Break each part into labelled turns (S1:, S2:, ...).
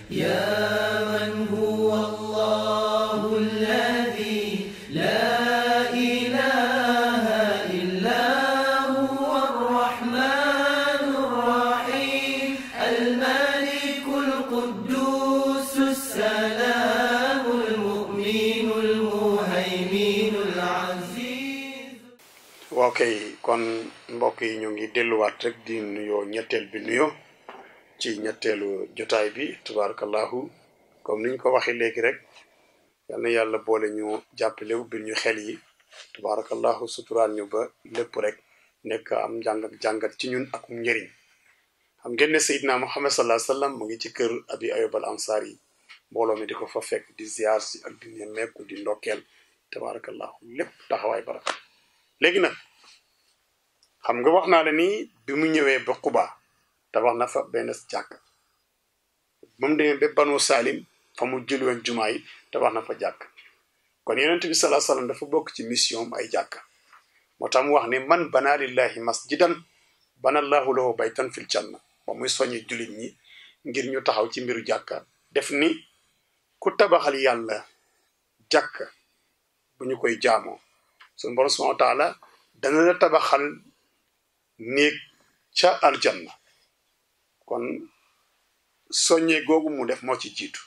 S1: يا من هو الله الذي لا إله إلا هو الرحمن الرحيم الملك القدوس السلام المؤمن المهيمن العزيز
S2: waaw kay kon mbokk yi ñu ngi delluwaat rek di nuyoo ñetteel bi nuyoo ci ñetteelu jotaay bi tabarakallahu comme niñ ko waxee léegi rek yal na yàlla boole ñu jàppale ubbil ñu xel yi tabarakallahu suturaan ñu ba lépp rek nekk am njàng ak jàngat ci ñun ak njëriñ xam ngeen ne Seydina Muhammad sallallahu alayhi wasallam mu ngi ci kër Abi Ayyub al Ansari mbooloo mi di ko fa fekk di ziar si ak di nemmeeku di ndokkeel tabarakallahu lépp taxawaay baraka léegi nag xam nga wax naa la ni bi mu ñëwee ba Quba tabax na fa benn jàkk ba mu demee ba Banu Salim fa mu jël woon jumaa yi tabax na fa jàkk kon yonent bi salaa sallam dafa bokk ci mission am ay jàkk moo tax mu wax ne man bana lillahi masjidan bana allahu lahu baytan fil janna ba muy soññi jullit ñi ngir ñu taxaw ci mbiru jàkka def ni ku tabaxal yàlla jàkk bu ñu koy jaamoo suñu borom subhanahu wa taala dana la tabaxal néeg ca aljanna kon soññee googu mu def moo ci jiitu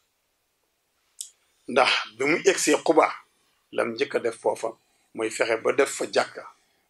S2: ndax bi mu egsee Quba lam njëkk a def foofa mooy fexe ba def fa jàkka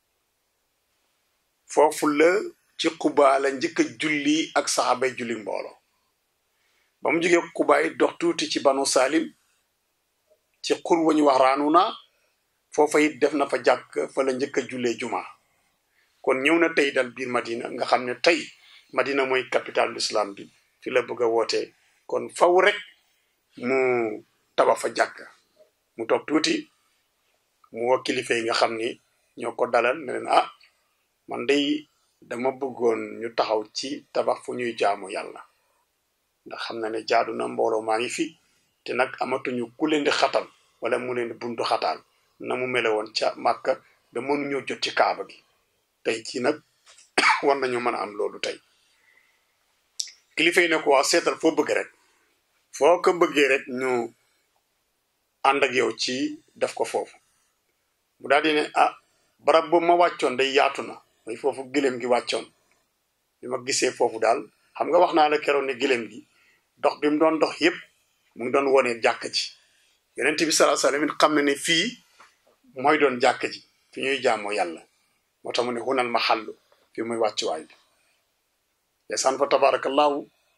S2: foofu la ci Quba la njëkk a julli ak saxaabay julli mbooloo ba mu jógee Quba yi dox tuuti ci banu Salim ci xur wa ñu wax Raanuna foofa it def na fa jàkk fa la njëkk a jullee juma kon ñëw na tey dal biir Madina nga xam ne tey Madina mooy capitale l'islam bi fi la bëgg a wootee kon faw rek mu tabax fa jàkk mu toog tuuti mu woo kilifa yi nga xam ni ñoo ko dalal ne leen ah man day dama bëggoon ñu taxaw ci tabax fu ñuy jaamu yàlla ndax xam na ne jaadu na mbooloo maa ngi fi te nag amatuñu ku leen di xatal wala mu leen di buntu xataal na mu mele woon ca màkka ba mënuñoo jot ci kaaba gi tey ci nag war nañu mën a am loolu tey kilifa yi ne ko waa seetal foo bëgg rek foo ko bëggee rek ñu ànd ak yow ci def ko foofu mu daal di ne ah barab boobu ma wàccoon day yaatu na mooy foofu gëléem gi wàccoon bi ma gisee foofu daal xam nga wax naa la keroon ne gëléem gi dox bi mu doon dox yépp mu ngi doon wone jàkk ji yonent bi sallallahu alayhi wasallam xam na ne fii mooy doon jàkk ji fi ñuy jaamoo yàlla moo tax mu ne hunal ma xàllu fi muy wàccuwaay bi desaan fa tabarakallahu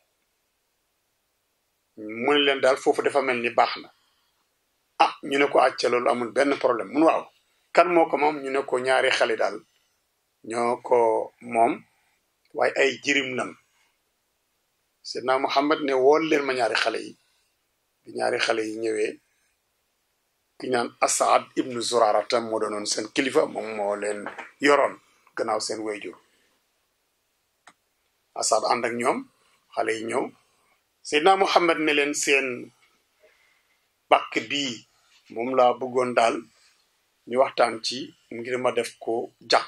S2: mu ne leen daal foofu dafa mel ni baax na ah ñu ne ko acca loolu amul benn problème mun waaw kan moo ko moom ñu ne ko ñaari xale daal ñoo ko moom waaye ay jirim lan Seydina Muhammad ne wool leen ma ñaari xale yi bi ñaari xale yi ñëwee ki ñaan Asaad ibnu Zurarata moo doonoon seen kilifa moom moo leen yoroon gannaaw seen wayjur Asaad ànd ak ñoom xale yi ñëw Seydina Muhammad ne leen seen bàkk bii moom laa bëggoon daal ñu waxtaan ci ngir ma def ko jàkk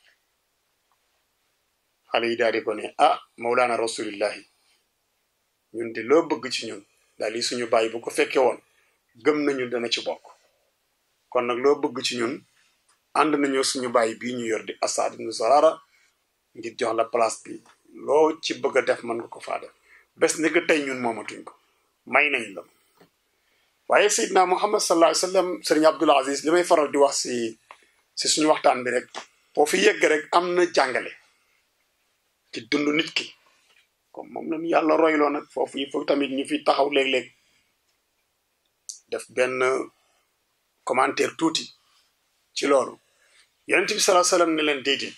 S2: xale yi daal di ko ne ah Mawlana rasulillahi ñun de loo bëgg ci ñun daal li suñu bàyyi bu ko fekkee woon gëm nañu dana ci bokk kon nag loo bëgg ci ñun ànd nañu suñu bàyyi bii ñu yor di Asad ibn Zurara ngir jox la place bi loo ci bëgg a def mën nga ko faa def bés ni que tey ñun moomatuñ ko may nañ la waaye Seydina Muhammad sallallahu alayhi wa sallam Sëriñ Abdul Aziz li may faral di wax si si suñu waxtaan bi rek boo fi yegg rek am na jàngale ci dund nit ki comme moom lañu yàlla royloo nag foofu il faut tamit ñu fi taxaw léeg-léeg def benn commentaire tuuti ci loolu yonent bi salaa sallam ne leen déedéet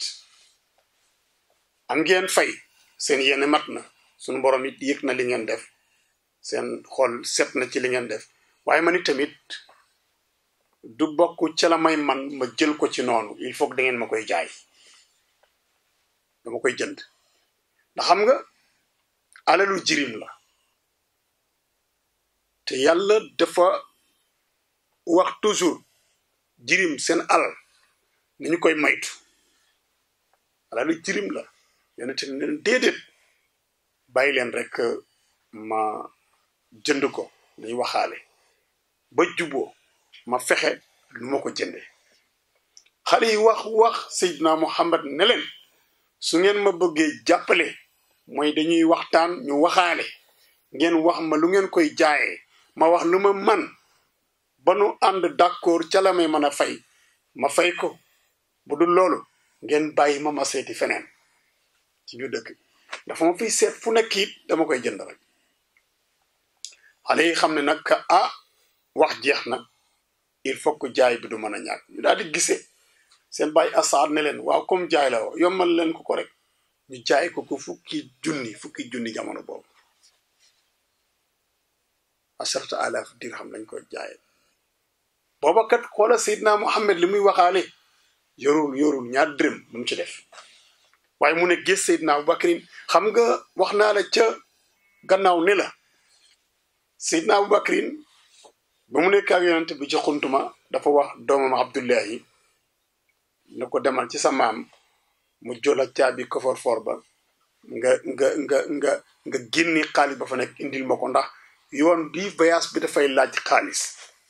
S2: am ngeen fay seen yéene mat na suñu borom it yëg na li ngeen def seen xol set na ci li ngeen def waaye man it tamit du bokk ca la may man ma jël ko ci noonu il faut que da ngeen ma koy jaay dama koy jënd ndax xam nga alalu jirim la te yàlla dafa wax toujours jirim seen alal ni ñu koy maytu alalu jirim la yonente ne leen déedéet bàyyi leen rek ma jënd ko dañ waxaale ba juboo ma fexe nu ma ko jënde xale yi wax wax Seydina Muhammad ne leen su ngeen ma bëggee jàppale mooy dañuy waxtaan ñu waxaale ngeen wax ma lu ngeen koy jaayee ma wax lu ma man ba nu ànd d'accord ca la may mën a fay ma fay ko bu dul loolu ngeen bàyyi ma ma seeti feneen ci biir dëkk dafa ma fiy seet fu nekk it dama koy jënd rek xale yi xam ne nag ah wax jeex na il faut que jaay bi du mën a ñàkk ñu daal di gisee seen bàyyi asaar ne leen waaw comme jaay la yombal leen ko ko rek ñu jaay ko ko fukki junni fukki junni jamono boobu asharata alaaf dirham lañ koy jaaye booba kat xoola Seydina Muhammad li muy waxaale yorul yorul ñaar dërëm bu mu ci def waaye mu ne gis Seydina Abubakrin xam nga wax naa la ca gannaaw ne la Seydina Abubakrin ba mu nekk ak yonent bi ci xuntuma dafa wax doomam Abdullahi ne ko demal ci sa maam mu jola caabi kofor for ba nga nga nga nga nga génni xaalis ba fa nekk indil ma ko ndax yoon bi voyage bi dafay laaj xaalis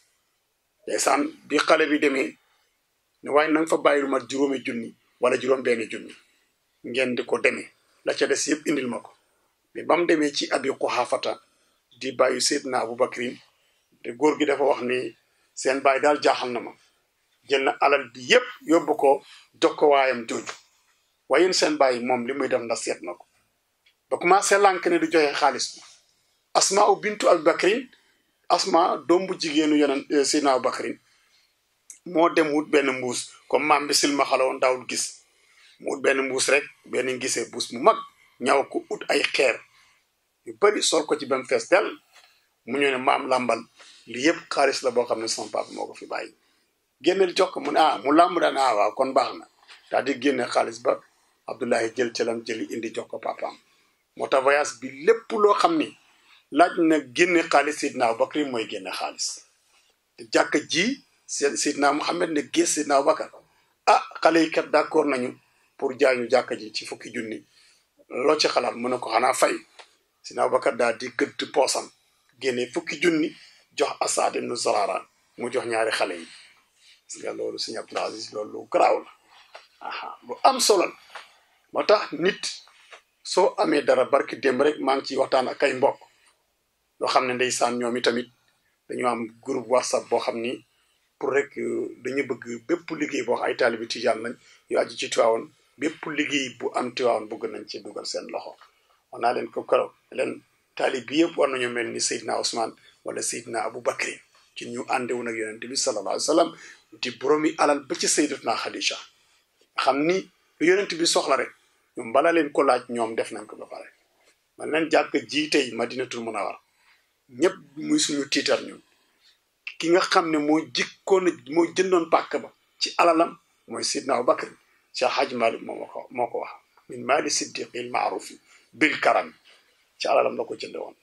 S2: ndeysaan bi xale bi demee ne waaye na nga fa bàyyi lu mat juróomi junni wala juróom benn junni ngeen di ko demee la ca des yëpp indil ma ko mais ba mu demee ci abi Quhaafata di bàyyi Seydina Abubakrin te góor gi dafa wax ni seen bàyyi daal jaaxal na ma jël na alal bi yépp yóbbu ko jox ko waayam jooju waaye yéen seen bàyyi moom li muy def ndax seet na ko ba commencé lànk ne du joxe xaalis bi asma u bintu abubakrin asma doom bu jigéenu yeneen Seydina Abubakrin moo dem wut benn mbuus comme maam bi silma xalawoon daawul gis mu wut benn mbuus rek benn gisee mbuus mu mag ñaw ko ut ay xeer yu bari sol ko ci ba mu fees del mu ñëw ne maam làmbal li yëpp xaalis la boo xam ne sama papa moo ko fi bàyyi génneel jox ko mu ne ah mu làmb daan ah waaw kon baax na daal di génne xaalis ba Abdullahi jël ca lam jëli indi jox ko papaam moo tax voyage bi lépp loo xam ni laaj na génne xaalis Seydina Abubakar mooy génne xaalis te jàkka ji Seydina Muhammad ne gis Seydina Abubakar ah xale yi kat d'accord nañu pour jaay ñu jàkka ji ci fukki junni loo ci xalaat mu ne ko xanaa fay Seydina Abubakar daal di gëdd poosam génne fukki junni jox Asad ibnu Zurara mu jox ñaari xale yi gis nga loolu Sëñ Abdul Aziz loolu lu garaaw la aha lu am solo la moo tax nit soo amee dara barki démb rek maa ngi ciy waxtaan ak ay mbokk loo xam ne ndeysaan ñoom i tamit dañoo am groupe whatsapp boo xam ni pour rek dañu bëgg bépp liggéey boo xam ay taalibi tijaan lañ yu aju ci Tiwaawan bépp liggéey bu am Tiwaawan bëgg nañ ci dugal seen loxo wax naa leen ko keroog leen taalib bi yëpp war nañoo mel ni Seydina Ousmane wala Seydina Abu Bakri ci ñu àndewoon ak yonent bi sallallahu alayhi wa sallam di boroomi alal ba ci Sayyidatuna Khadija xam ni lu yonent bi soxla rek ñoom bala leen ko laaj ñoom def nañ ko ba pare man leen jàkk ji tey Madinatul Munawwara ñëpp muy suñu tiitar ñun ki nga xam ne moo jikkoon moo jëndoon pàkk ba ci alalam mooy Seydina Abu Bakr Cheikh Hadj Malick moo ko moo ko wax min maali siddiqil maarufi bil karam ci alalam la ko jënde woon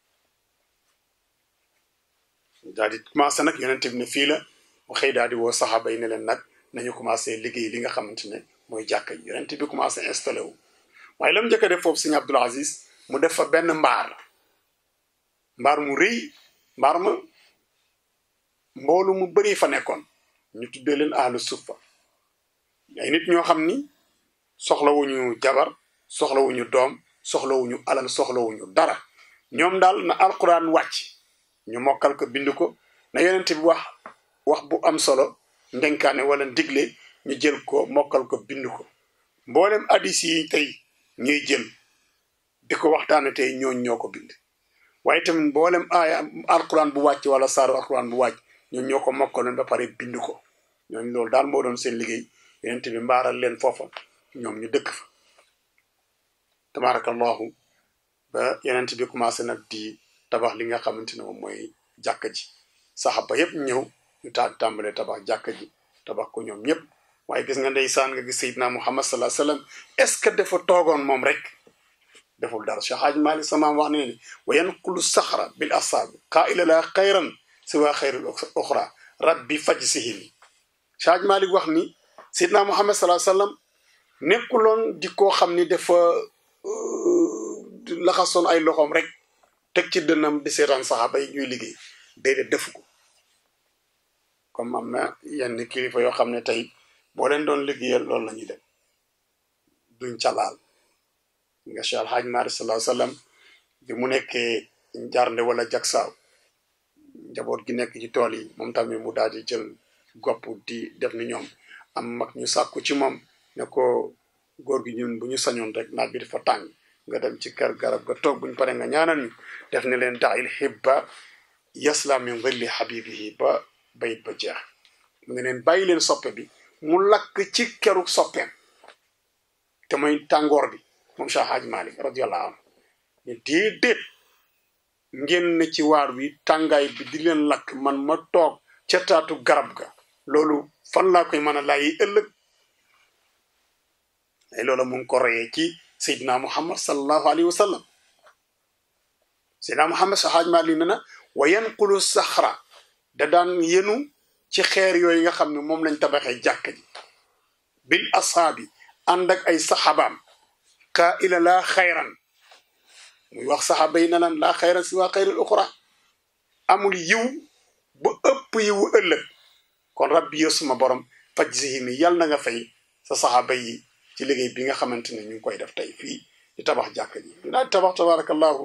S2: daal di commencé nag yonent bi ne fii la mu xëy daal di woo saxaaba yi ne leen nag nañu commencé liggéey li nga xamante ne mooy jàkka yi yonent bi commencé installé wu waaye la mu njëkk a def foofu sëñ Abdul Aziz mu def fa benn mbaar mbaar mu rëy mbaar ma mboolu mu bëri fa nekkoon ñu tuddee leen ahlu suffa ay nit ñoo xam ni soxlawuñu jabar soxlawuñu doom soxlawuñu alal soxlawuñu dara ñoom daal na alquran wàcc ñu mokkal ko bind ko na yonent bi wax wax bu am solo ndenkaane wala ndigle ñu jël ko mokkal ko bind ko mboolem addis yi tey ñuy jël di ko waxtaane tey ñooñ ñoo ko bind waaye tamit mboolem aaya alquran bu wàcc wala saaru alquran bu wàcc ñoom ñoo ko mokkaloon ba pare bind ko ñooñ loolu daal moo doon seen liggéey yonent bi mbaaral leen foofa ñoom ñu dëkk fa tabarakallahu ba yonent bi commencé nag di tabax li nga xamante ne moom mooy jàkka ji saxaba yépp ñëw ñu taal tàmbalee tabax jàkka ji tabax ko ñoom ñëpp waaye gis nga ndeysaan nga gis Seydina Muhammad sallallahu alayhi wasallam est ce que dafa toogoon moom rek deful dara Cheikh Hadj Malick samaam wax ne ne wa yanqulu saxra bil asaabi qaa'ila la xayran siwa xayril oxra rabbi faj sihimi Cheikh Hadj Malick wax ni Seydina Muhammad sallallahu alayhi wasallam nekkuloon di koo xam ni dafa laxasoon ay loxoom rek teg ci dënnam di seetaan saxaaba yi ñuy liggéey déedéet defu ko comme am na yenn kilifa yoo xam ne tey boo leen doon liggéeyal loolu la ñuy def duñ calaal nga Cheikh Alhaaj Maalik sallallahu alayhi wasallam bi mu nekkee njarnde wala jagsaaw njaboot gi nekk ci tool yi moom tamit mu daal di jël gopp di def ni ñoom am mag ñu sàkku ci moom ne ko góor gi ñun bu ñu sañoon rek naaj bi dafa tàng nga dem ci kër garab ga toog buñ pare nga ñaanal ñu def ne leen dail hibba yasla min dhilli habibihi ba bayit ba jeex mu ne leen bàyyi leen soppe bi mu lakk ci keru soppeem te mooy tàngoor bi moom Cheikh Hadj Malick radiyallahu anhu ne déedéet ngeen ne ci waar wi tàngaay bi di leen lakk man ma toog ca taatu garab ga loolu fan laa koy mën a laayi ëllëg ay loola mu ngi ko reyee ci Seydina Muhammad sallallahu alayhi wa sallam Seydina Muhammad Cheikh Hadj Malick ne na wa yanqulu saxra da daan yenu ci xeer yooyu nga xam ne moom lañ tabaxee jàkk ji bil ashaabi ànd ak ay saxabaam kaa ila laa xayran muy wax saxaaba yi na lan laa xayran si waa xayril uxra amul yiw ba ëpp yiwu ëllëg kon rabbi yow suma borom fajzihim yàlla na nga fay sa saxaaba yi ci liggéey bi nga xamante ne ñu ngi koy def tey fii di tabax jàkk ji ñu daal di tabax tabarakallahu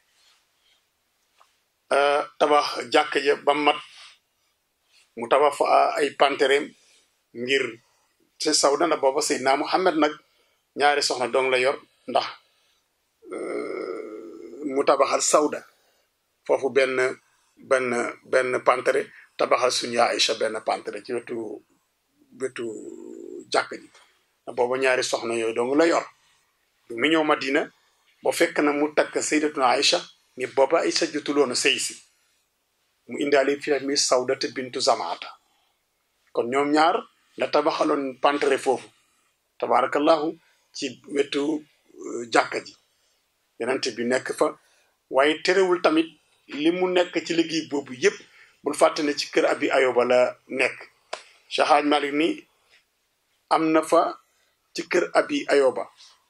S2: tabax jàkk ja ba mat mu tabax fa ay pantereem ngir ci sawda na booba Seydina Muhammad nag ñaari soxna dong la yor ndax mu tabaxal sawda foofu benn benn benn pantere tabaxal suñu Aïcha benn pantere ci wetu wetu jàkk ji booba ñaari soxna yooyu dong la yor bu mu ñëw Madina ba fekk na mu takk Sayyidatuna Aïcha ni booba Aïcha jotuloon a sëy si mu indaale fi mi sawdata bintu zamaata kon ñoom ñaar la tabaxaloon pantere foofu tabarakallahu ci wetu jàkka ji yenente bi nekk fa waaye terewul tamit li mu nekk ci liggéey boobu yépp bul fàtte ne ci kër abi ayoba la nekk Cheikh Hadj Malick ni am na fa ci kër abi ayoba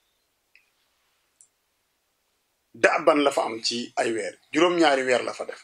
S2: daaban la fa am ci ay weer juróom-ñaari weer la fa def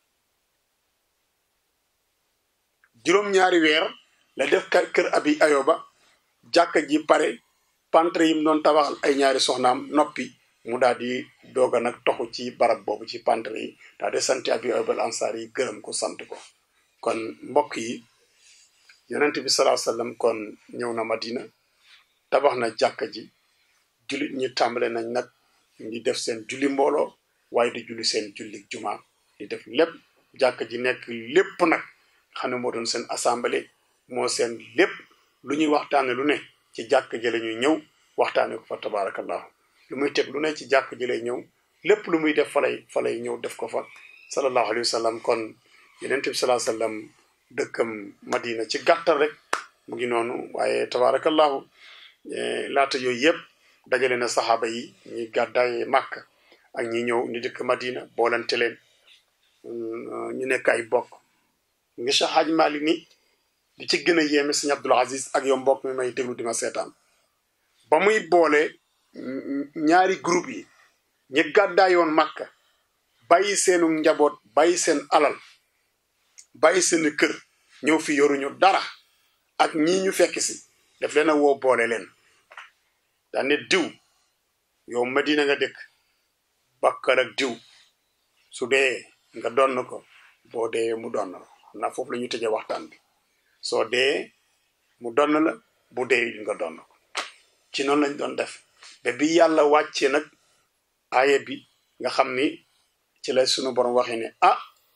S2: juróom-ñaari weer la def kër abi ayoba jàkka ji pare pantre yim doon tabaxal ay ñaari soxnaam noppi mu daal di doog a nag toxu ci barab boobu ci pantre yi daal di sant abi ayoba al ansaar yi gërëm ko sant ko kon mbokk yi yonent bi salaa sallam kon ñëw na madina tabax na jàkka ji jullit ñi tàmbale nañ nag ngi def seen julli mbooloo waaye di julli seen julli juma di def lépp jàkka ji nekk lépp nag xam ne moo doon seen assemblée moo seen lépp lu ñuy waxtaane lu ne ci jàkk ji la ñuy ñëw waxtaane ko fa tabarakallahu lu muy teg lu ne ci jàkk ji lay ñëw lépp lu muy def fa lay fa lay ñëw def ko fa sallallahu alayhi wa sallam kon yeneen bi salaa sallam dëkkam madina ci gàttal rek mu ngi noonu waaye tabarakallahu laata yooyu yëpp dajale na saxaaba yi ñi gàddaaye màkk ak ñi ñëw ni dëkk madina boolante leen ñu nekk ay bokk nga Cheikh Hadj Malick ni li ci gën a yéeme sëñ Abdul Aziz ak yow mbokk mi may déglu di ma seetaan ba muy boole ñaari groupe yi ñi gàddaayoon Makka bàyyi seenu njaboot bàyyi seen alal bàyyi seen kër ñëw fi yoruñu dara ak ñii ñu fekk si daf leen a woo boole leen daan ne diw yow Madina nga dëkk bakkal ak diw su dee nga donn ko boo dee mu donn la xam naa foofu la ñu tëjee waxtaan bi soo dee mu donn la bu dee nga donn ko ci noonu lañ doon def ba bi yàlla wàccee nag aaya bi nga xam ni ci la sunu borom waxee ne ah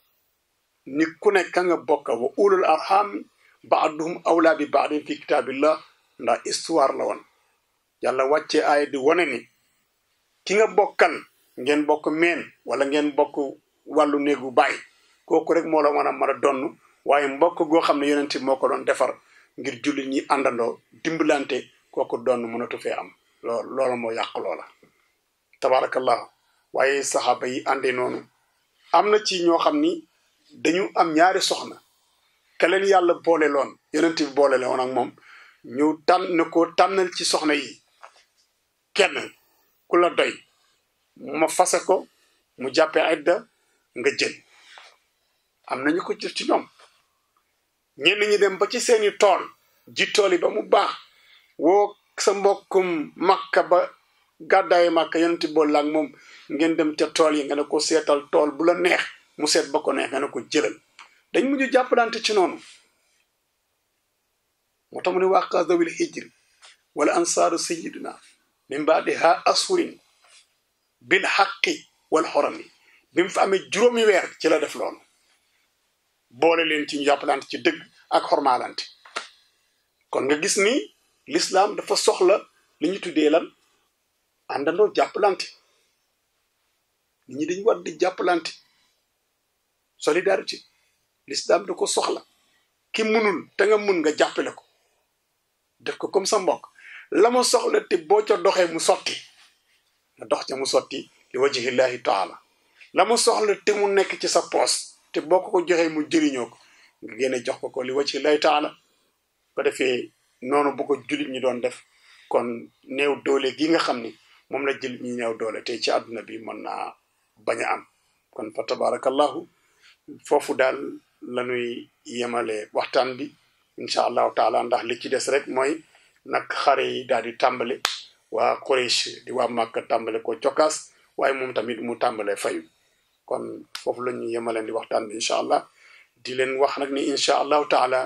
S2: ni ku nekk ka nga bokka wa ulul arham baaduhum awla bi baadin fi kitaabillah ndax histoire la woon yàlla wàccee aaya di wane ni ki nga bokkal ngeen bokk meen wala ngeen bokk wàllu néegu baay kooku rek moo la mën a mën a donn waaye mbokk goo xam ne yonent bi moo ko doon defar ngir jullit ñi àndandoo dimbalante kooku donn mënatu fee am lool loola moo yàq loola tabarakallahu waaye saxaaba yi àndee noonu am na ci ñoo xam ni dañu am ñaari soxna ka leen yàlla boole loon yonent bi boole loon ak moom ñu tànn ne ko tànnal ci soxna yi kenn ku la doy ma fase ko mu jàppee idda nga jël am nañu ko jëf ci ñoom ñenn ñi dem ba ci seeni tool ji tool yi ba mu baax woo sa mbokkum makka ba gàddaayi makka yonenti bool ak moom ngeen dem ca tool yi nga ne ko seetal tool bu la neex mu seet ba ko neex nga ne ko jëlal dañ mujj jàppalante ci noonu moo tax mu ne waa zawil hijri wala ansaaru sayiduna min baadi ha ashurin bil xaqi wal xorami bi mu fa amee juróomi weer ci la def loolu boole leen ci ñu jàppalante ci dëgg ak xormaalante kon nga gis ni l'islam dafa soxla li ñu tuddee lan àndandoo jàppalante nit ñi dañu war di jàppalante solidarité l'islam da ko soxla ki munul te nga mun nga jàppale ko def ko comme sa mbokk la ma soxla te boo ca doxee mu sotti nga dox ca mu sotti li wajhillahi taala la ma soxla te mu nekk ci sa poos te boo ko ko joxee mu jëriñoo ko nga génne jox ko ko li wajhillahi taala ko defee noonu bu ko jullit ñi doon def kon néew doole gi nga xam ni moom la jullit ñi néew doole te ci àdduna bi mën naa bañ a am kon fa tabarakallahu foofu daal lañuy yemale waxtaan bi incha allahu taala ndax li ci des rek mooy nag xare yi daal di tàmbale waa Quraysh di waa Màkka tàmbale ko cokkaas waaye moom tamit mu tàmbale fayu kon foofu la ñu yemaleen di waxtaan bi incha allah di leen wax nag ni incha allahu taala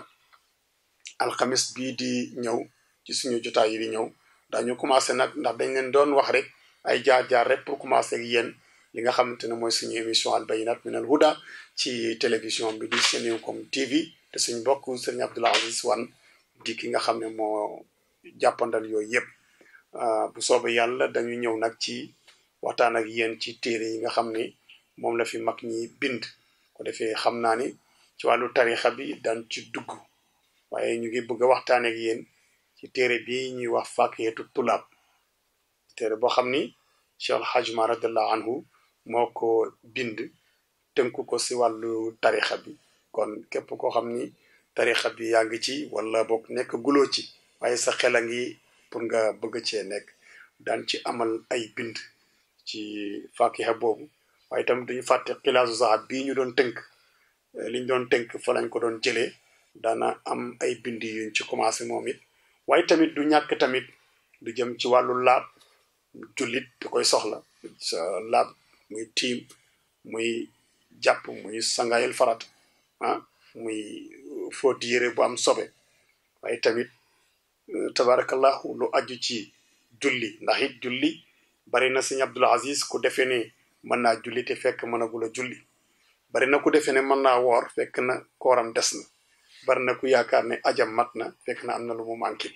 S2: alxamis bii di ñëw ci suñu jotaay yi di ñëw dañu commencé nag ndax dañ leen doon wax rek ay jaar-jaar rek pour commencer ak yéen li nga xamante ne mooy suñu émission al bayinat min al huda ci télévision bi di Senencom TV te suñ bokk sëriñ Abdoul Aziz Wane di ki nga xam ne moo jàppandal yooyu yëpp bu soobee yàlla dañu ñëw nag ci waxtaan ak yéen ci téere yi nga xam ne moom la fi mag ñi bind ko defee xam naa ni ci wàllu tarixa bi daan ci dugg waaye ñu ngi bëgg a waxtaan ak yéen ci téere bi ñuy wax Fakiyatu Tulaab téere boo xam ni Cheikh Al Hadj Umar radiallahu anhu moo ko bind tënku ko si wàllu tarixa bi kon képp koo xam ni tarixa bi yaa ngi ci wala boog nekk guloo ci waaye sa xel a ngi pour nga bëgg cee nekk daan ci amal ay bind ci fakiha boobu waaye itam duñu fàtte xilaasu zahab bii ñu doon tënk liñ doon tënk fa lañ ko doon jëlee daana am ay bind yuñ ci commencé moom it waaye tamit du ñàkk tamit du jëm ci wàllu laab jullit da koy soxla sa laab muy tiim muy jàpp muy sangaayal farat ah muy fóot yére bu am sobe waaye tamit tabarakallahu lu aju ci julli ndax it julli bari na sëñ Abdul Aziz ku defee ne mën naa julli te fekk mënagul a julli bari na ku defee ne mën naa woor fekk na kooram des na bari na ku yaakaar ne ajam mat na fekk na am na lu mu manqué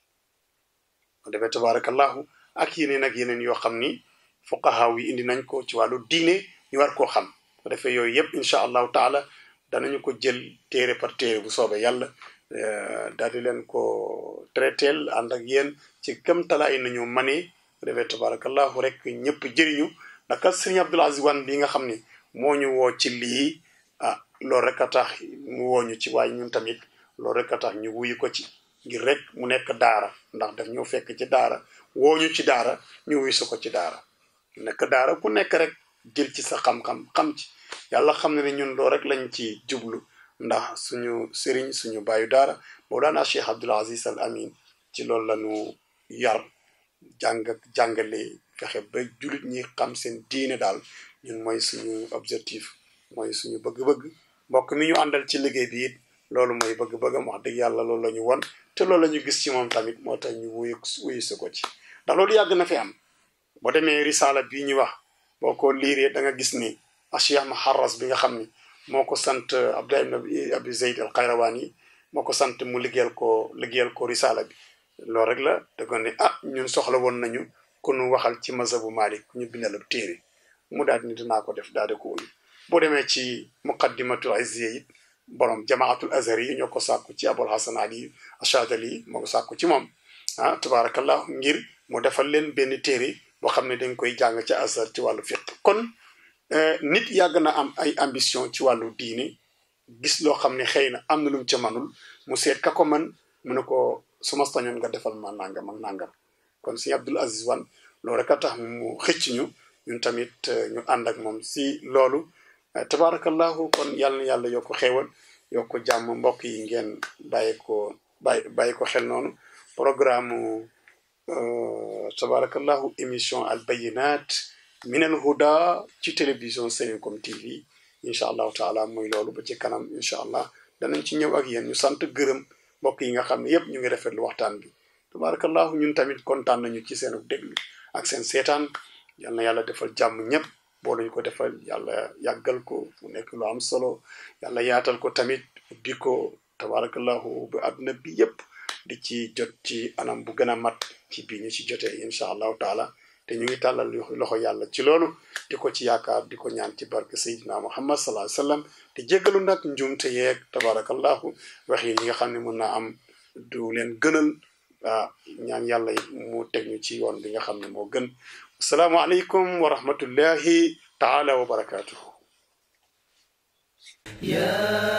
S2: ko defee tabarakallahu ak yeneen ak yeneen yoo xam ni fuqahaa yi indi nañ ko ci wàllu diine ñu war koo xam ko defee yooyu yëpp incha allahu taala danañu ko jël téere par téere bu soobee yàlla daal di leen ko traiteel ànd ak yéen ci kam talaay nañu manee ko defee tabarakallahu rek ñëpp jëriñu ndax kat sëriñ Abdul Aziz Wane bi nga xam ni moo ñu woo ci lii ah loolu rek a tax mu woo ñu ci waaye ñun tamit loolu rek a tax ñu wuyu ko ci ngir rek mu nekk daara ndax daf ñoo fekk ci daara woo ñu ci daara ñu wuyu su ko ci daara nekk daara ku nekk rek jël ci sa xam-xam xam ci yàlla xam ne ne ñun loolu rek lañ ci jublu ndax suñu sëriñ suñu bàyyu daara Mawlana Cheikh Abdul Aziz Al Amin ci loolu lañu yar jàng jàngale fexe ba jullit ñi xam seen diine daal ñun mooy suñu objectif mooy suñu bëgg-bëgg mbokk mi ñu àndal ci liggéey bi it loolu mooy bëgg-bëggam wax dëgg yàlla loolu la ñu won te loolu la ñu gis ci moom tamit moo tax ñu wuyu wuyu si ko ci ndax loolu yàgg na fi am boo demee risala bii ñu wax boo ko liiree da nga gis ni Cheikh Maharras bi nga xam ni moo ko sant Abdullah ibn Abi Zayd al Qayrawani moo ko sant mu liggéeyal ko liggéeyal ko risala bi loolu rek la da ko ne ah ñun soxla woon nañu ku nu waxal ci mazhabu Malik ñu bindal ab téere mu daal ni dinaa ko def daal di ko wuyu boo demee ci muqaddimatul izziya it borom jamaatul azhar yi ñoo ko sàkku ci abul hasan ali ashadali moo ko sàkku ci moom ah tabarakallah ngir mu defal leen benn téere boo xam ne dañ koy jàng ci azhar ci wàllu fiq kon nit yàgg na am ay ambition ci wàllu diine gis loo xam ne xëy na am na lu mu ca manul mu seet ka ko man mu ne ko su ma sañoon nga defal ma nangam ak nangam kon si Abdul Aziz Wane loolu rek a tax mu xëcc ñu ñun tamit ñu ànd ak moom si loolu tabarakallahu kon yàlla na yàlla yokk xéewal yokk jàmm mbokk yi ngeen bàyyi ko bàyyi bàyyi ko xel noonu programme tabarakallahu émission al bayinat min al huda ci télévision Senego TV incha allahu taala muy loolu ba ci kanam incha allah danañ ci ñëw ak yéen ñu sant gërëm mbokk yi nga xam ne yépp ñu ngi rafetlu waxtaan bi tabarakallahu ñun tamit kontaan nañu ci seen déglu ak seen seetaan yal na yàlla defal jàmm ñëpp boo lañu ko defal yàlla yàggal ko mu nekk lu am solo yàlla yaatal ko tamit ubbi ko tabarakallahu ba àdduna bi yépp di ci jot ci anam bu gën a mat ci bii ñu ci jotee incha allahu taala te ñu ngi tàllal loxo yàlla ci loolu di ko ci yaakaar di ko ñaan ci barke sayidina muhammad sallallahu alayhi wasallam te jéggalu nag njuumte yeeg tabarakallahu wax yi nga xam ne mën naa am du leen gënal ah ñaan yàlla mu teg ñu ci yoon bi nga xam ne moo gën asalaamu aleykum wa rahmatullahi taala wa barakatuhu
S1: يا